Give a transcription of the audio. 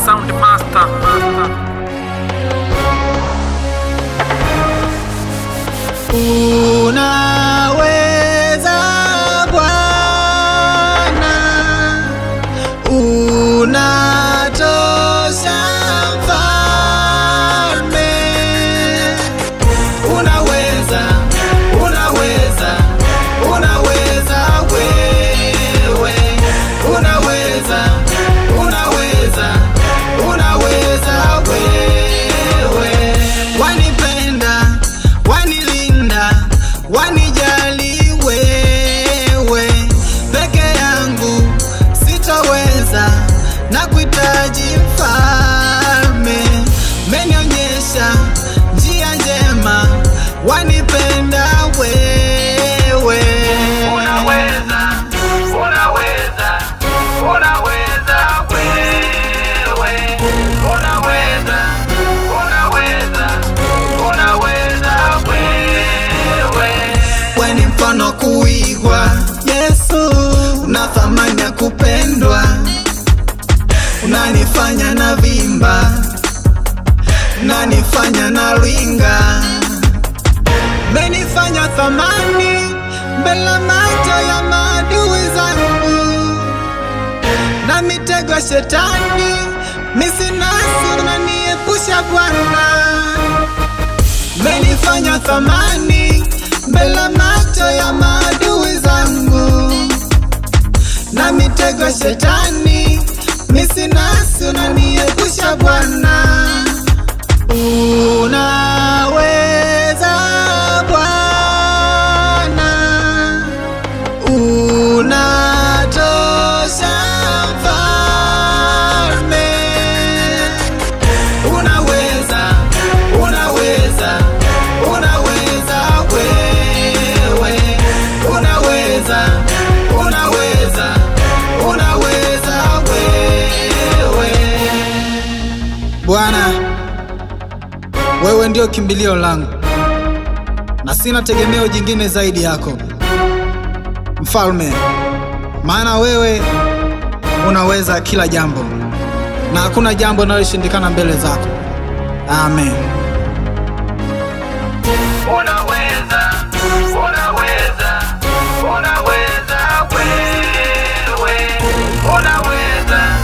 Sound Master. Unaweza Bwana, unatosha Mfalme, unaweza, unaweza, unaweza wewe, unaweza, unaweza, unaweza wewe, wanipenda, wanilinda, wanijali wewe, peke yangu sitoweza na kuhitaji mfalme, menionyesha njia njema, wanipenda wewe, Unaweza, unaweza, unaweza wewe. Unaweza, unaweza, unaweza wewe. weni mfano kuigwa Yesu, una thamani ya kupendwa, unanifanya na vimba, unanifanya na ringa, menifanya thamani mbele macho ya maadui zangu na mitego ya shetani, misinasi unaniepusha Bwana menifanya thamani mbele macho ya maadui zangu na mitego ya shetani misinasi unaniepusha Bwana unaweza Bwana unatosha mfalme unaweza unaweza unaweza wewe unaweza unaweza unaweza wewe Bwana wewe ndio kimbilio langu na sina tegemeo jingine zaidi yako mfalme maana wewe unaweza kila jambo na hakuna jambo linaloshindikana mbele zako amen Unaweza, unaweza, unaweza wewe. Unaweza,